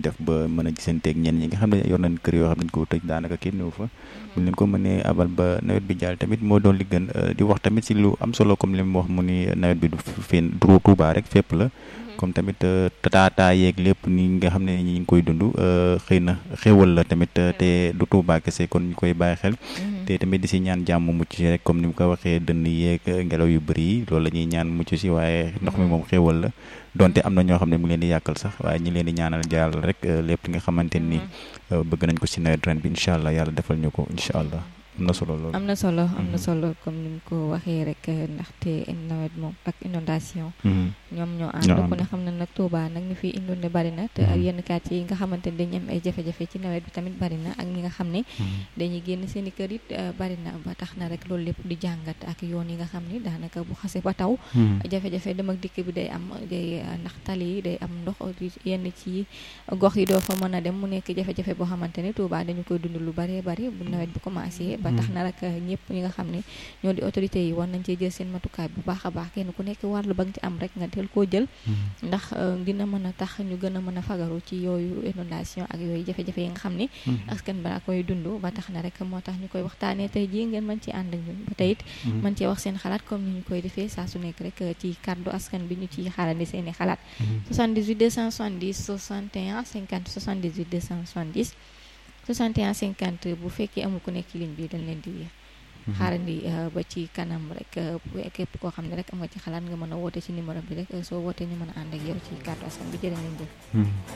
def ba mën a gisanteeg ñenn ñi nga xam ne yor nañ kër yoo xam ne dañ ko tëj daanaka kenn ñëw fa buñ leen ko mënee abal ba nawet bi jàll tamit moo doon li gën di wax tamit si lu am solo comme li mu wax mu ni nawet bi du fii du Touba rek fépp la comme tamit taataa yeeg lépp ni nga xam ne ñi ngi koy dund xëy na xéwal la tamit te du Touba kese kon ñu koy bàyyi xel te tamit di si ñaan jàmm mucc si rek comme ni mu ko waxee dënn yeeg ngelaw yu bëri yi loolu la ñuy ñaan mucc si waaye ndox mi moom xéwal la donte am na ñoo xam ne mu ngi leen di yàqal sax waaye ñi leen di ñaanal jàll rek lépp li nga xamante ni bëgg nañ ko si nawet ren bi incha allah yàlla defal ñu ko incha allah am na solo loolu am na solo am na solo comme ni mu ko waxee rek ndaxte nawet moom ak inondation ñoom ñoo ànd ku ne xam ne nag Touba nag ñu fi inondé bari na te ak yenn quartier yi nga xamante ni dañu am ay jafe-jafe ci nawet bi tamit bari na ak ñi nga xam ne dañuy génn seen i kër it bari na ba tax na rek loolu lépp di jàngat ak yoon yi nga xam ni daanaka bu xase ba taw jafe-jafe dem ak dikk bi day am day ndax tali yi day am ndox yenn ci gox yi doo fa mën a dem mu nekk jafe-jafe boo xamante ni Touba dañu koy dund lu bari bari bu nawet bi commencé ba tax na rek ñëpp ñi nga xam ne ñoo di autorité yi war nañ cee jël seen matukaay bu baax a baax kenn ku nekk wàllu ba nga ci am rek nga teel koo jël ndax dina mën a tax ñu gën a mën a fagaru ci yooyu inondation ak yooyu jafe-jafe yi nga xam ne askan ba koy dund ba tax na rek moo tax ñu koy waxtaanee tey jii ngeen mën ci ànd ak ñun ba tey it mën cee wax seen xalaat comme ni ñu koy defee saa su nekk rek ci kàddu askan bi ñu ciy xaarandi seen i xalaat 78 270 61 50 78 270 61 50 bu fekkee amul ku nekk ci ligne bi dañ leen di xaarandi ba ci kanam rek képp koo xam ne rek am nga ci xalaat nga mën a woote ci numéro bi rek soo wootee ñu mën a ànd ak yow ci kàddu askan bi jërë ngeen jëf